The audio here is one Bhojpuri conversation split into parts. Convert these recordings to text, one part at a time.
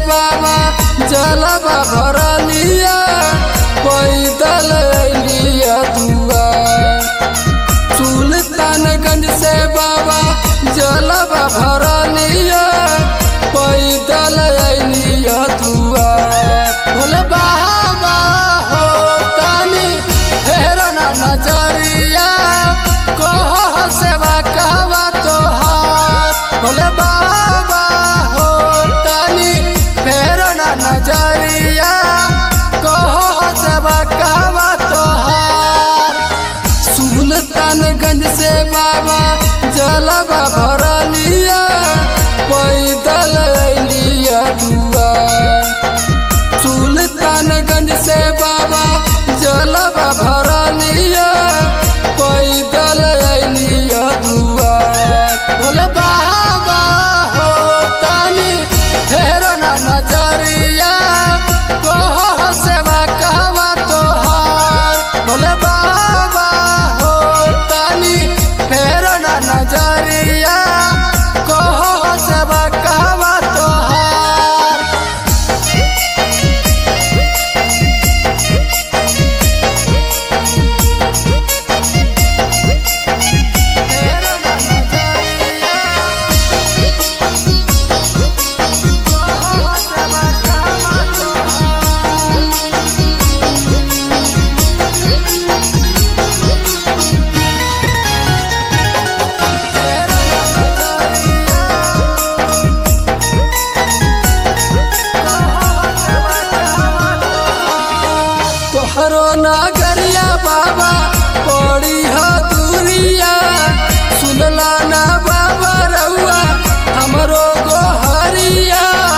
बाबा जलवा भरलिया पैदल लिया दुआ सुल्तानगंज से बाबा जलवा भरलिया पैदल लिया दुआ भोले बाबा हो तानी हेरो ना नजरिया कह सेवा कहवा तोहार भोले बाबा हो तानी फेरो ना नजरिया कह सेवा कहवा तोहार सुल्तानगंज से बाबा जलवा भरलिया पैदल लिया दुआ सुल्तानगंज से बाबा जलवा भरलिया पैदल लिया दुआ भोले बाबा हो तानी फेरो ना नजरिया कह सेवा कहवा तोहार भोले बाबा हो तानी फेरो ना नजरिया कह सेवा कहवा तोहार फेरो ना नजरिया कह सेवा कहवा तोहार तोहरो नागरिया बाबा पड़ी हो दूरिया सुनला ना बाबा रउआ हमरो गोहरिया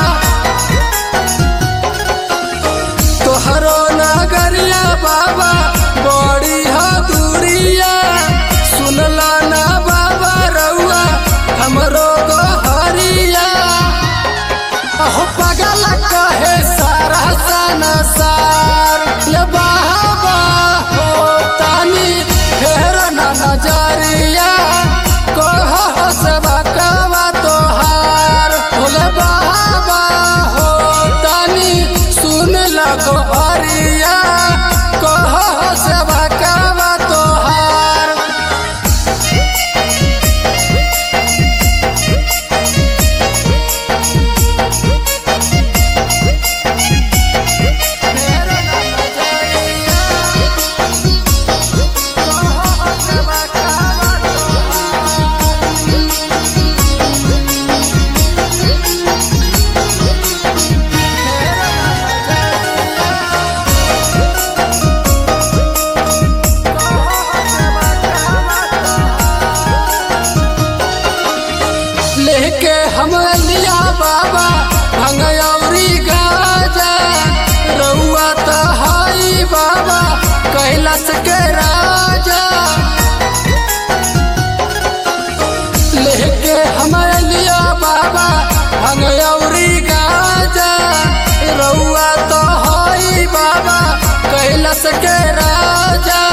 तोहरो नागरिया बाबा बड़ी हो दूरिया सुनला ना बाबा रउआ हमरो गोहरिया अहो पगल कहे सारा संसार ले बाबा हो तानी फेर ना नजरिया कह सेवा कवा तोहार भोले बाबा हो तानी सुन लगो हरिया कह सेवा कवा तोहार फेर ना नजरिया कह सेवा कवा तोहार लेके हम लिया बाबा भंगयौरी गाजा रउआ तहाई बाबा कैलाश के राजा लेके हम लिया बाबा भंगयौरी गाजा रउआ तहाई बाबा कैलाश के राजा